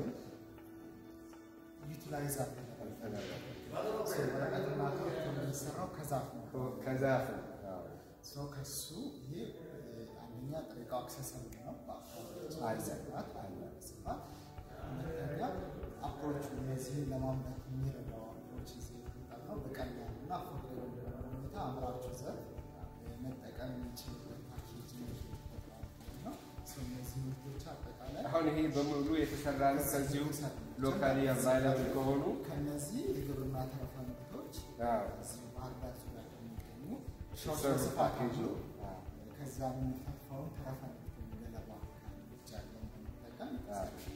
D: ዩቲላይዝ አድርገናል። ወረቀትና ካርቶን የሚሰራው ከዛፍ ነው።
A: ከዛፍ ነው። አዎ።
D: ሰው ከሱ ይሄ እ፣ አንደኛ ጥሬ ዕቃው አክሰሰብል ነው በአካባቢያችን
A: አለ።
D: በስፋት አለ በስፋት። ሁለተኛ አፕሮቹ እነዚህን ለማምረት የሚረዳው አፕሮች እዚህ የተጠቀምነው በቀላሉ እና አፎርደብል በሆነ ሁኔታ አምራቹ ዘርፍ እ፣ መጠቀም የሚችልበት ፓኬጅ ነው ነው። ሰው እነዚህ ምርቶች አጠቃላይ
A: አሁን ይሄ በሙሉ የተሰራ ነው ከዚሁ ሎካሊ አቫይላብል ከሆኑ
D: ከነዚህ የግብርና ተረፈ ምርቶች
A: አዎ፣
D: እዚህ ባህር ዳር ዙሪያ ከሚገኙ ሾርት
A: የተሰሩ
D: በስፋት
A: ፓኬጅ
D: አሉ።
A: ነው። አዎ።
D: ከዛ የሚተፋውን ተረፈ ምርት ገለባ ብቻ ያለውን በመጠቀም
A: አዎ።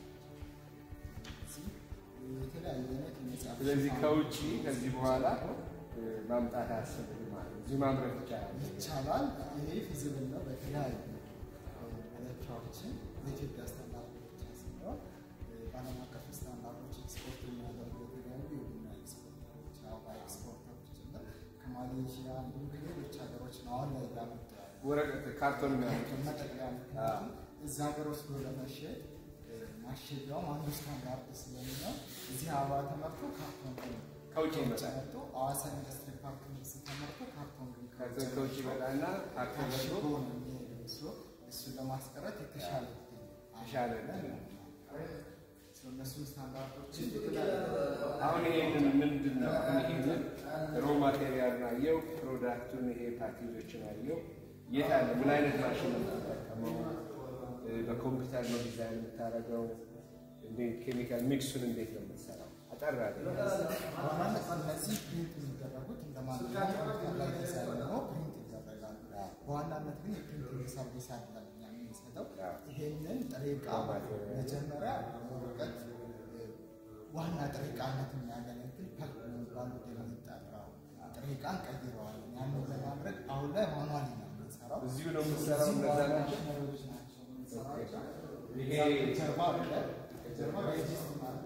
D: እዚህ የተለያዩ አይነት የመጽሐፍ
A: ስለዚህ
D: ሽፋን
A: ከውጭ ከዚህ በኋላ እ፣ ማምጣት አያስፈልግም ማለት ነው። እዚሁ ማምረት ይቻላል።
D: ይቻላል። ይሄ ፊዚብል ነው። በተለያዩ እ፣ መለኪያዎችን በኢትዮጵያ ስታንዳርድ ብቻ ሲሆን እ፣ በዓለም አቀፍ ስታንዳርዶች ኤክስፖርት የሚያደርጉ የተለያዩ የቡና ኤክስፖርተሮች አበባ ኤክስፖርተሮች ጭምር ከማሌዥያ እንዲሁም ከሌሎች ሀገሮች ነው አሁን ላይ እያመጡ ያሉ
A: ወረቀት ካርቶን የሚያመጡት
D: መጠቅለያ ምክንያቱም እዛ ሀገር ወስዶ ለመሸጥ እ፣ ማሸጊያውም አንዱ ስታንዳርድ ስለሚሆን እዚህ አበባ ተመርቶ ካርቶን ግን
A: ከውጭ ይመጣል።
D: መጥቶ ሐዋሳ ኢንዱስትሪ ፓርክ ውስጥ ተመርቶ ካርቶን ግን
A: ከዚ ከውጭ ይመጣና ካርቶን
D: ታሽጎ
A: መጥቶ
D: ነው የሚሄደው። እሱ እሱን ለማስቀረት የተሻለ እድል
A: የተሻለ
D: አለ።
A: እድል
D: ሰው እነሱን ስታንዳርዶችን የተለያዩ
A: አሁን ይሄንን ምንድን ነው? አሁን ይሄንን ሮ ማቴሪያል አየው፣ ፕሮዳክቱን ይሄ ፓኬጆችን አየው። የት አለ? ምን አይነት ማሽን ነው የምትጠቀመው? እ፣ በኮምፒውተር ነው ዲዛይን የምታደርገው? እንዴት ኬሚካል ሚክሱን እንዴት ነው የምትሰራው? አጠር አድርገህ
D: በዋናነት እነዚህ ፕሪንት የሚደረጉት እንደ ማንኛውም ኮምፒውተር ላይ ዲዛይን ሆኖ ፕሪንት ይደረጋሉ። በዋናነት ግን የፕሪንቲንግ ሰርቪስ አይደለም እኛ የምንሰጠው። ይሄንን ጥሬ ዕቃ መጀመሪያ ወረቀት እ፣ ዋና ጥሬ ዕቃነት የሚያገለግል ፐልፕ የሚባሉ የሚጠራው ጥሬ ዕቃ እንቀይረዋለን። ያንን ለማድረግ አሁን ላይ ማኑዋሊ ነው የምንሰራው።
A: እዚሁ ነው የምትሰራው?
D: እዚህ
A: እነዛ
D: ዋና
A: ናቸው?
D: ማሽነሪዎች ናቸው የምንሰራቸው።
A: ይሄ
D: ጀርባ አለ። ጀርባ ሬጂስት ማለት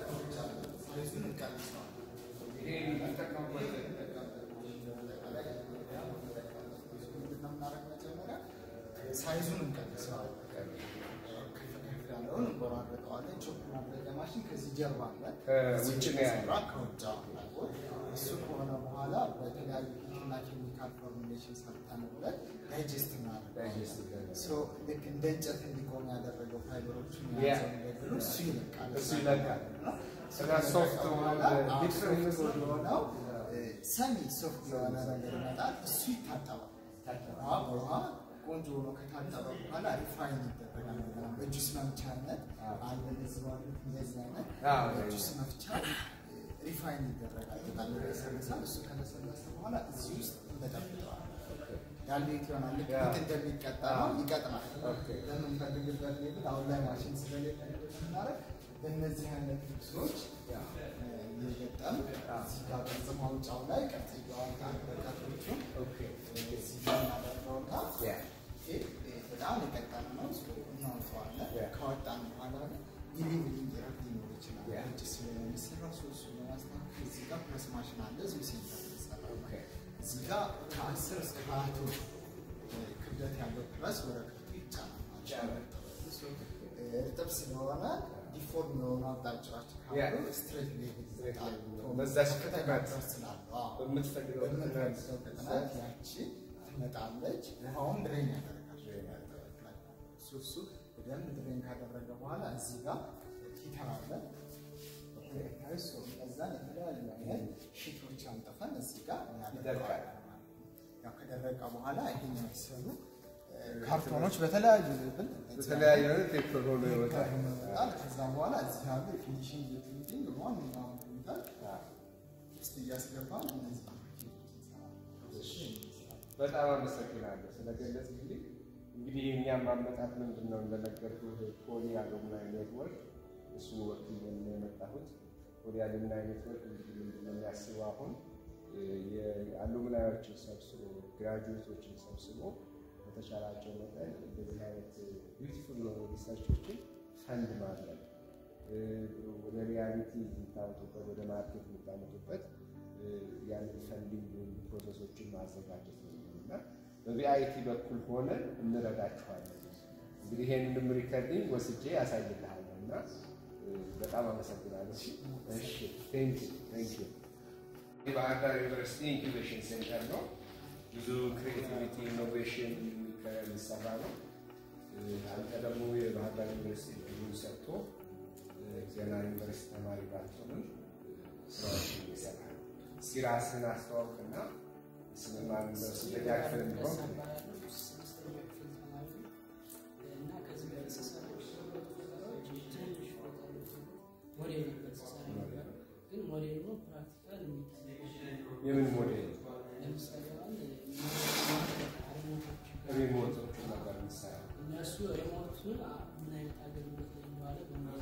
D: ሳይዙን እንቀንሰዋለን።
A: ይሄ የምትጠቀሙበት
D: ሳይዙን እንቀንሰዋለን። ከፍ ከፍ ያለውን እንቆራረጠዋለን። ቾፕ ማድረጊያ ማሽን ከዚህ ጀርባ አለ።
A: ከውጭ ነው ያለው።
D: የተሰራ ከውጭ አለ። እሱ ከሆነ በኋላ በተለያዩ ሂትና ኬሚካል ፎርሙሌሽን ሰርተንበት ዳይጀስት እናደርጋለን።
A: ዳይጀስት ይደረጋል።
D: ሶ ልክ እንደ እንጨት እንዲቆም ያደረገው ፋይበሮችን
A: ያ።
D: የያዘው ነገር እሱ ይለቃል።
A: እሱ ይለቃል። ከዛ ሶፍት
D: በኋላ
A: ሆነ
D: ሶፍት ወደሆነው ሰሚ ሶፍት የሆነ ነገር ይመጣል። እሱ ይታጠባል። ውሃ በውሃ ቆንጆ ሆኖ ከታጠበ በኋላ ሪፋይን ይደረጋል። በጁስ መፍቻነት አለ እንደዚህ ባሉት እንደዚህ አይነት
A: አዎ።
D: በጁስ መፍቻ ሪፋይን ይደረጋል። በጣም ይለሰልሳል። እሱ ከለሰለሰ በኋላ እዚህ ውስጥ እንበጠብጠዋል። ዳሌት ይሆናል። ልክ
A: ያ።
D: ፊት እንደሚቀጣ ነው ይቀጥናል።
A: ኦኬ።
D: በምንፈልግበት ሌብል አሁን ላይ ማሽን ስለሌለ ስናደርግ በእነዚህ አይነት ልብሶች እየገጠም እዚህ ጋር ቅርጽ ማውጫው ላይ ቅርጽ እያወጣ በቀቶቹን
A: ኦኬ
D: እዚህ ጋር እናደርገውና
A: ያ
D: ይሄ በጣም የቀጠነ ነው። እሱ እናወጣዋለን።
A: ያ።
D: ካወጣን በኋላ ግን የሌቭሊንግ ረፍ ሊኖር ይችላል።
A: ያ።
D: ውጭ ስለሆነ የሚሰራው ሰው እሱ ለማስተካከል እዚህ ጋር ፕረስ ማሽን አለ። እዚሁ ሴንተር ይሰራል።
A: ኦኬ
D: እዚህ ጋር ከአስር እስከ ሀያ ቶን ክብደት ያለው ፕረስ ወረቀቱ ይጫናል ማለት ነው።
A: ይቻላል።
D: እርጥብ ስለሆነ ዲፎርም የሆኑ አቅጣጫዎች
A: ያ።
D: ካሉ ስትሬት ሌቭል
A: ስትሬት
D: ይሰጣል።
A: ሌቭል በዛች
D: ከፍተኛ
A: ፍጥነት
D: ፕረስ ስላለው አዎ።
A: በምትፈልገው
D: በምትፈልገው ፍጥነት ያቺ ትመጣለች። ውሃውን ድሬን ያደርጋል።
A: ድሬን ያደርጋል።
D: እሱ እሱ በደንብ ድሬን ካደረገ በኋላ እዚህ ጋር ሂተር አለ። እሱ እነዛን የተለያዩ አይነት ሺቶች አንጥፈን እዚህ ጋር እናደርገዋለን ማለት ነው። ያው ከደረቀ በኋላ ይሄኛው የተሰሩ ካርቶኖች በተለያዩ ሌብል
A: በተለያየ አይነት ፔፐር ሆኖ ይወጣል።
D: ይወጣል። ከዛ በኋላ እዚህ ያሉ የፊኒሽንግ የፕሪንቲንግ ዋናውን ሁኔታ ውስጥ እያስገባን እነዚህ
A: በጣም አመሰግናለሁ ስለገለጽልኝ። እንግዲህ የእኛም አመጣጥ ምንድን ነው እንደነገርኩህ ፖሊ አሉምናይ ኔትወርክ እሱን ወክዬ ነው የመጣሁት። ፖሊ አሉምናይ ኔትወርክ እንግዲህ ምንድን ነው የሚያስበው አሁን የአሉምናዮችን ሰብስቦ ግራጁዌቶችን ሰብስቦ በተቻላቸው መጠን እንደዚህ አይነት ቢዩቲፉል የሆኑ ሪሰርቾችን ፈንድ ማድረግ ወደ ሪያሊቲ የምታመጡበት ወደ ማርኬት የምታመጡበት ያንን ፈንዲንግ ፕሮሰሶችን ማዘጋጀት ነው እና በቪአይቲ በኩል ሆነን እንረዳችኋለን። እንግዲህ ይሄንንም ሪከርዲንግ ወስጄ ያሳይልሃለሁ እና በጣም አመሰግናለሁ። እሺ፣ እሺ፣ ቴንክ ዩ ቴንክ ዩ። የባህር ዳር ዩኒቨርሲቲ ኢንኩቤሽን ሴንተር ነው። ብዙ ክሬቲቪቲ ኢኖቬሽን የሚሰራ ነው። አንተ ደግሞ የባህር ዳር ዩኒቨርሲቲ ብዙ ሰጥቶ ገና ዩኒቨርሲቲ ተማሪ ባትሆንም ስራዎችን እየሰራ ነው። እስኪ ራስህን አስተዋውቅና ስምማን ስንተኛ ክፍል እንዲሆን የምን ሞዴል ሪሞቶቹ ነበር የምትሰራው?
E: እነሱ ሪሞቱን ምን አይነት አገልግሎት ላይ እንደዋለ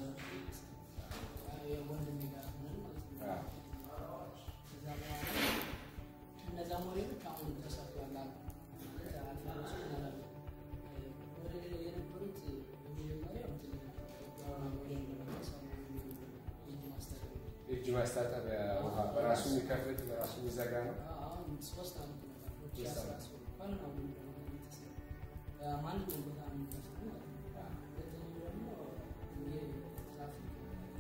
E: የወንድሜ ጋር ሆነን ማለት ነው። ከዛ በኋላ እነዛ ሞዴሎች አሁን ተሰርተዋል አሉ። አልፋሮስ ይላሉ። ሞዴል የነበሩት በመጀመሪያ እንትን ዋና ሞዴል ነበር የተሰራው የእጅ ማስታጠቢያ።
A: የእጅ ማስታጠቢያ ውሃ በራሱ የሚከፍት በራሱ የሚዘጋ ነው።
E: አሁን ሶስት ዓመት ነበር። ሁለት ሺህ አስራ ሶስት እንኳን አሁን ደግሞ የተሰራው ማንኛውም ቦታ ነው የሚከፍተው ማለት ነው። ሁለተኛው ደግሞ የትራፊክ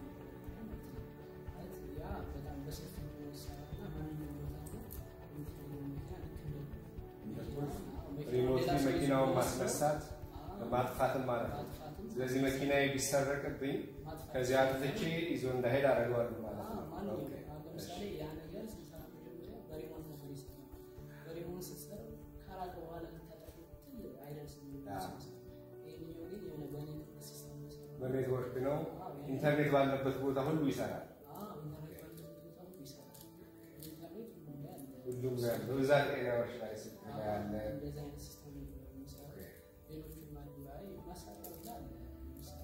E: ማለት ያ በጣም በሰፊ የሚሰራና ማንኛውም ቦታ ነው የምትፈልገው መኪና ልክ እንደ መኪና-
A: ሪሞት
E: ሌላ ሰው
A: መኪናውን
E: ይዞ
A: ማስነሳት
E: አዎ፣
A: ማጥፋትም ማለት ነው።
E: ማጥፋትም
A: ስለዚህ መኪናዬ ቢሰረቅብኝ
E: ማጥፋት
A: ከዚያ አጥፍቼ ይዞ እንዳሄድ አደርገዋለሁ ማለት
E: አዎ፣
A: ነው።
E: ማንኛውም
A: ኦኬ፣
E: አሁን ለምሳሌ ያ ነገር ስንሰራ መጀመሪያ በሪሞት ነበር ይሰራል። በሪሞት ስትሰራ ካራቀ በኋላ ልታጠፊው ብትል አይደርስም።
A: አዎ።
E: ይሄኛው ግን የሆነ በኔትወርክ ሲስተም ነው የሰራው።
A: በኔትወርክ ነው።
E: አዎ፣ ያ-
A: ኢንተርኔት ባለበት ቦታ ሁሉ ይሰራል።
E: አዎ፣ ኢንተርኔት ባለበት ቦታ ሁሉ ይሰራል። ኢንተርኔት ሁሉም ላይ አለ።
A: ሁሉም ጋር በብዛት ኤሪያዎች ላይ ስልክ ላይ ያለ
E: እንደዚህ አይነት ሲስተም ነው የሚሰራው። ሌሎችም አሉ ላይ ማሳጠር ላይ አለ። ለምሳሌ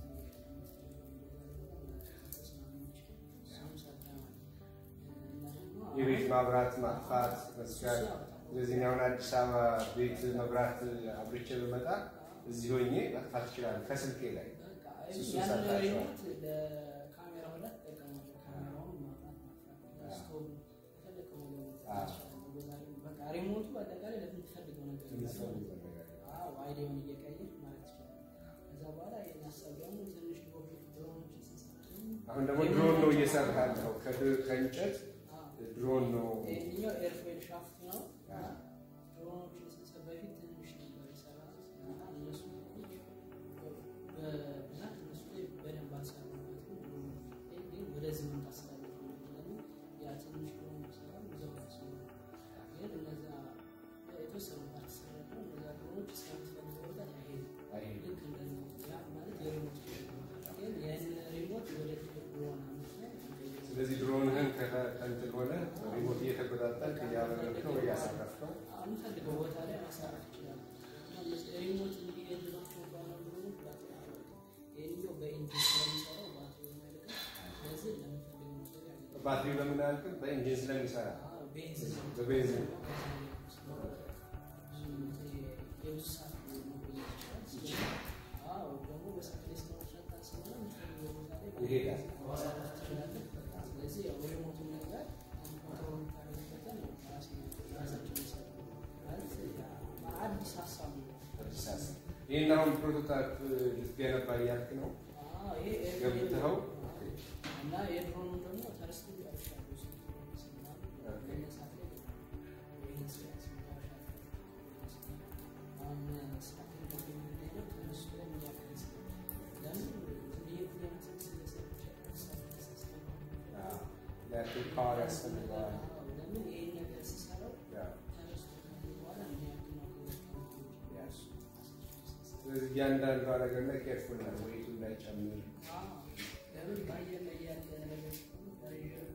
A: የቤት ማብራት ማጥፋት መስጋት። ስለዚህ አሁን አዲስ አበባ ቤት መብራት አብርቼ በመጣ እዚህ ሆኜ ማጥፋት ይችላል ከስልኬ ላይ። እሱ ሰርታችኋል?
E: ሪሞት ለካሜራ ሁላ ትጠቀማለህ። ካሜራውን ማጥፋት ማጥፋት፣ ስቶቭ የፈለከው ነገር
A: አዎ።
E: ትጠቀማለህ። በቃ ሪሞቱ በአጠቃላይ ለምትፈልገው ነገር
A: የምትፈልገው ነገር
E: አዎ አይዲያውን እየቀየር ማለት ይችላል። ከዛ በኋላ ይህን ሀሳብ ደግሞ ትንሽ ሮኬት ድሮኖችን ስንሰራ ደግሞ
A: አሁን ደግሞ ድሮን ነው እየሰራ ያለው ከድ- ከእንጨት
E: አዎ፣
A: ድሮን ነው።
E: ይሄኛው ኤርፎይል ሻፍት ነው።
A: አዎ።
E: ድሮኖችን ስንሰራ በፊት ትንሽ ነበር የሰራሁት እና እነሱ በብዛት እነሱ ላይ በደንብ አልሰራሁበትም። ግን ወደዚህ መምጣት ስላለብኝ ለምን ያ ትንሽ ድሮን ሰራ እዛው ደስ ግን እነዛ የተወሰኑ ፓርት ሰራ እነዛ ድሮኖች እስከምትፈልገው
A: ባትሪ በምን አልክም? በኢንጂን ስለሚሰራ
E: ቤንዚን
A: በቤንዚን
E: የብዙ ሰዓት መቆየት ይችላል። አዎ ደግሞ በሰዓት ላይ ስለመስራት ታስበው የምትፈልገው ቦታ ላይ
A: ይሄዳል።
E: ማሳረፍ ትችላለህ። ስለዚህ ያው ሪሞቱን ነገር ኮንትሮል የምታደርግበትን ራሴ ራሳቸው የሚሰሩ ማለት አዲስ ሀሳብ ነው።
A: አዲስ ሀሳብ። ይህን አሁን ፕሮቶታይፕ ልትገነባ እያልክ ነው
E: አዎ፣ ይሄ ኤርፕሌን
A: ገብተኸው?
E: እና የድሮኑ ደግሞ ተረስቶ ያልሻሉ መነሳት ላይ ይህን ስራ ያስመራሻል። አሁን ስራት የሚገኘው ተነስቶ የሚያክል ለምን ለየት ለምትል ስለሰች
A: ያክል ፓወር ያስፈልገዋል።
E: ለምን ይህን ነገር ስሰራው
A: ያ።
E: ተነስቶ በኋላ የሚያክል ነው
A: ስለዚህ እያንዳንዷ ነገር ላይ ኬርፉል ነው፣ ወይቱ እንዳይጨምር
E: ለምን በአየር ላይ ያለ ነገር ስለሆነ በአየር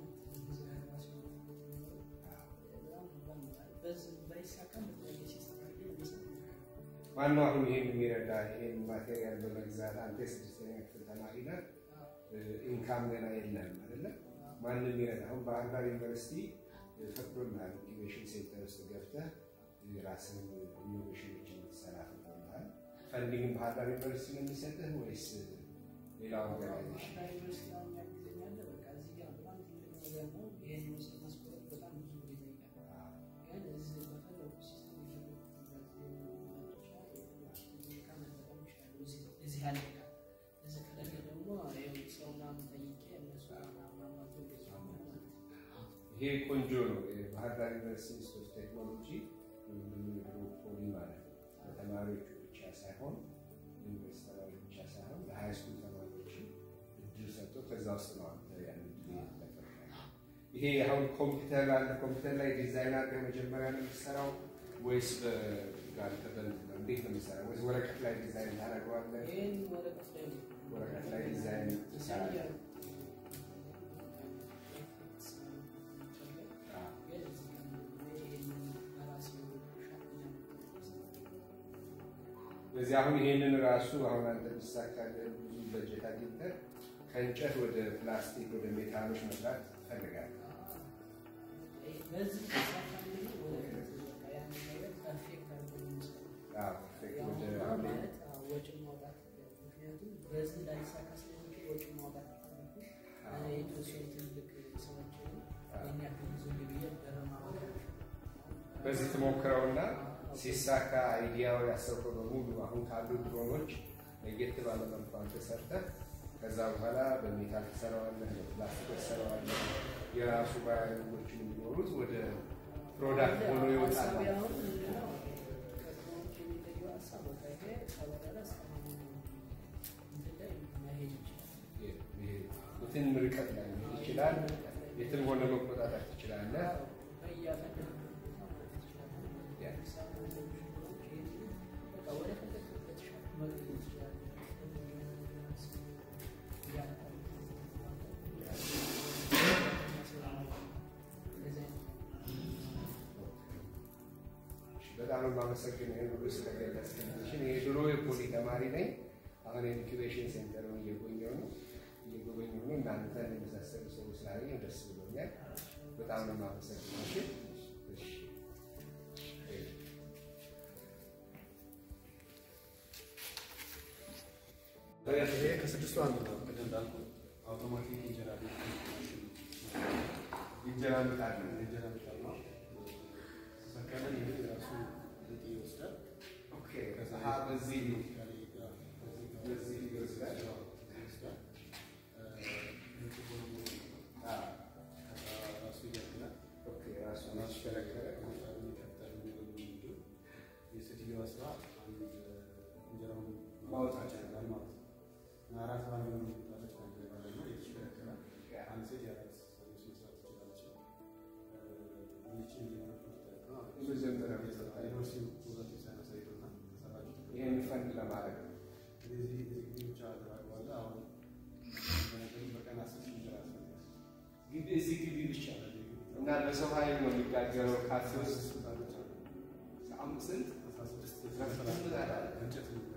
E: ባይሳካም በተለያየ ሲስተም አድርገን የሚሰራ
A: ዋናው አሁን ይሄን የሚረዳ ይሄን ማቴሪያል በመግዛት አንተ የስድስተኛ ክፍል ተማሪ ነህ፣ ኢንካም ገና የለም አይደለ? ማንም ይረዳ። አሁን ባህር ዳር ዩኒቨርሲቲ ፈቅዶልሃል ኢኖቬሽን ሴንተር ውስጥ ገብተህ ራስን ኢኖቬሽኖች እንድትሰራ ፈቅዶልሃል። ፈንዲንግ ባህር ዳር ዩኒቨርሲቲ ነው የሚሰጥህ ወይስ ሌላ ኦርጋናይዜሽን?
E: ባህርዳር ዩኒቨርሲቲ አሁን የሚያግዘኝ አለ። በቃ እዚህ ጋር በጣም ትልቅ ነገር ነው። ይሄን ውስጥ ማስቆረጥ በጣም ብዙ ብር ይጠይቃል። ግን እዚህ በፈለጉ ሲስተም እዚህ ያለ እቃ እዚህ ከሌለ ደግሞ ይኸው ሰው ምናምን ጠይቄ እነሱ ማማቶ እንደዚህ ነው ማለት ነው።
A: ይሄ ቆንጆ ነው። የባህር ዳር ዩኒቨርሲቲ ኢንስቲትዩት ኦፍ ቴክኖሎጂ ድሮ ፖሊ ማለት ነው ለተማሪዎቹ ብቻ ሳይሆን ዩኒቨርሲቲ ተማሪዎች ብቻ ሳይሆን ለሀይ ስኩል ተማሪዎች እድል ሰጥቶ ከዛ ውስጥ ነው አንተ ያን እድል የተጠቀምከው። ይሄ አሁን ኮምፒውተር ላለ ኮምፒውተር ላይ ዲዛይን አድርገህ መጀመሪያ ነው የምትሰራው ወይስ በጋር ተበልት ነው? እንዴት ነው የምትሰራው? ወይስ ወረቀት ላይ ዲዛይን ታደርገዋለህ?
E: ይሄን ወረቀት ላይ ነው
A: ወረቀት ላይ ዲዛይን ትሰራለህ? አዎ። ስለዚህ አሁን ይሄንን ራሱ አሁን አንተ ብትሳካልህ ብዙ በጀት አግኝተህ ከእንጨት ወደ ፕላስቲክ ወደ ሜታሎች መስራት ትፈልጋለህ።
E: በዚህ ተሳካልኝ ወረቀት በቃ ያንን ነገር ፐርፌክት አድርጎ የሚሰራው
A: አዎ፣ ፐርፌክት
E: ያው
A: ወደ
E: ያ
A: አሁን
E: ማለት አዎ፣ ወጪ ማውጣት ምክንያቱም በዚህ ላይሳካ ስለሚችል ወጪ ማውጣት ይፈልጉ የተወሰኑ ትልቅ ሰዎች ያን ያክል ብዙ ግብዬ በማውጣት
A: በዚህ ትሞክረውና ሲሳካ አይዲያው ያሰብከው በሙሉ አሁን ካሉ ድሮኖች ለየት ባለ መልኩ አንተ ሰርተህ ከዛ በኋላ በሜታል ትሰራዋለህ፣ በፕላስቲክ ትሰራዋለህ። የራሱ ባያሎች እንዲኖሩት ወደ ፕሮዳክት ሆኖ ይወጣል
E: ሀሳቤ
A: ማለት ነው።
E: አሁን ምንድነው ከድሮኖች የሚለየው ሀሳብ በቃ ይሄ ከበረረ እስከ እንትን ላይ መሄድ ይችላል።
A: ይሄ የትም ርቀት ላይ መሄድ ይችላል። የትም ሆነ መቆጣጠር ትችላለህ። በጣም የማመሰግነው ይህን ሁሉ ስለገለጽክልኝ። እኔ ድሮ የፖሊ ተማሪ ነኝ። አሁን የኢንኩቤሽን ሴንተሩን እየጎኘሁ ነው እየጎበኘሁ ነው። እናንተን የመሳሰሉ ሰዎች ስላገኘሁ ደስ ብሎኛል። በጣም ነው የማመሰግነው። እሺ እሺ።
C: ይሄ ከስድስቱ አንዱ ነው። ቅድም እንዳልኩ አውቶማቲክ እንጀራ ቤት
A: እንጀራ ምጣድ ነው።
C: እንጀራ ምጣድ ነው። ሰከለን ይሄ ራሱ ሊጥ ይወስዳል።
A: ኦኬ። አሀ፣ በዚህ በዚህ ይወስዳል።
C: ይወስዳል።
A: አ፣
C: ራሱ ይገጥላል።
A: ኦኬ። ራሱ ማሽከረከረ
C: የሴትዮዋ ስራ አንድ እንጀራውን
A: ማውጣት
C: ይችላል ማለት ነው። እና አራት ባንድ ነው የምታለች አንድ ላይ ደግሞ ይሽከረከራል። አንድ ሴት የአራት ሰርቪስ መስራት ትችላለች። ይህችን
A: የመጀመሪያ
C: ዩኒቨርሲቲ ውበት ሳይንስ አይቶና ተሰራች
A: ይህን ፈንድ ለማድረግ ነው።
C: ስለዚህ እዚህ ግቢ ብቻ ተባግባለ አሁን በቀን አስር ሺህ እንጀራ ያስፈልጋል።
A: ግቢ እዚህ ግቢ ብቻ እና በሰው ኃይል ነው የሚጋገረው ካፌ ውስጥ አምስት ስንት
C: አስራ ስድስት
A: አስራ ስድስት ምጣድ አለ።
C: እንጨት ነው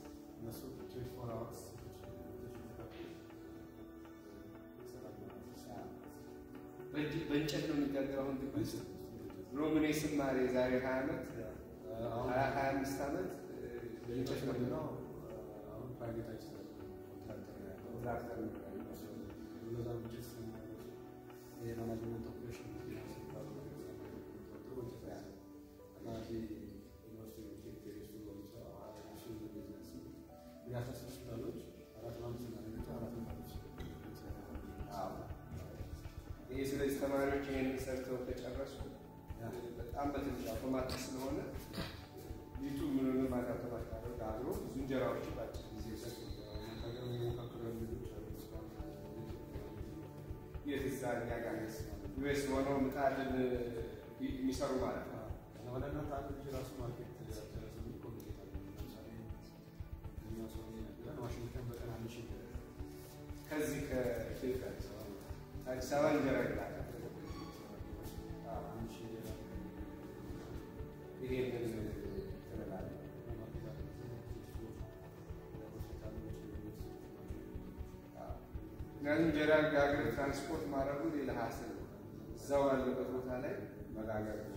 C: እነሱ ትዌንቲ ፎር አወርስ
A: በእጅ- በእንጨት ነው የሚጋገረው። አሁን ግቢ ውስጥ ድሮም እኔ ስማር የዛሬ ሀያ ዓመት ሀያ ሀያ አምስት ዓመት እ፣ በእንጨት ነው
C: ምንድነው አሁን ፕራይቬታይዝ ኮንትራክተር ነው ያለው።
A: ትራክተር ነው ያለው።
C: እነዛ እንጨት ስለሚያደርሱ የማናጅመንት ኦፕሬሽን ፊናንስ የሚባለው ነገር ስለሚያደርጉ እንጨት ነው ያለው። እና እዚህ ዩኒቨርሲቲ ኬሚስትሪ እሱ በሚሰራው እሱ ቢዝነስ እንግዲህ አስራ ስድስት ዶላሮች አራት አምስት እና አራት መቶች
A: አዎ። ይሄ ስለዚህ ተማሪዎች ይሄን ሰርተው ከጨረሱ በጣም በትንሽ አውቶማቲክ ስለሆነ ሊጡ ምንንም ማለት አውቶማቲክ አድርጎ ጋግሮ ብዙ እንጀራዎችን በአጭር ጊዜ ሰጡ።
C: ሀገር የሚሞካከሩ ልጆች አሉ እስካሁን
A: የት እዛ እኛ ጋር ዩኤስ ሆነው ምጣድን የሚሰሩ ማለት ነው።
C: ወደ እናንተ አንድ ልጅ ራሱ ማርኬት ያደረሰ ኮሚኒኬት አለ። ለምሳሌ እኛ ሰው ነግረን ዋሽንግተን በቀን አንድ ሺህ
A: ከዚህ ከኢትዮጵያ አዲስ አበባ እንጀራ ይላል።
C: አንድ ሺህ
A: ይሄንን ትላለህ።
C: ማርኬት አለ።
A: ምክንያቱም እንጀራ ጋግር ትራንስፖርት ማድረጉ ሌላ ሀስል ነው። እዛው ያለበት ቦታ ላይ መጋገር ነው።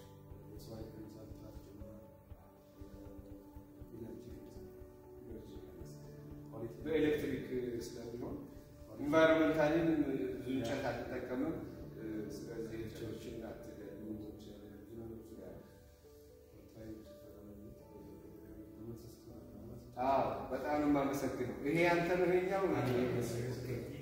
A: በኤሌክትሪክ ስለሚሆን ኢንቫይሮንመንታሊም ብዙ እንጨት አትጠቀምም። ስለዚህ እንጨቶችን አትገሉ። አዎ በጣም ነው የማመሰግነው። ይሄ ያንተ ነው ይሄኛው?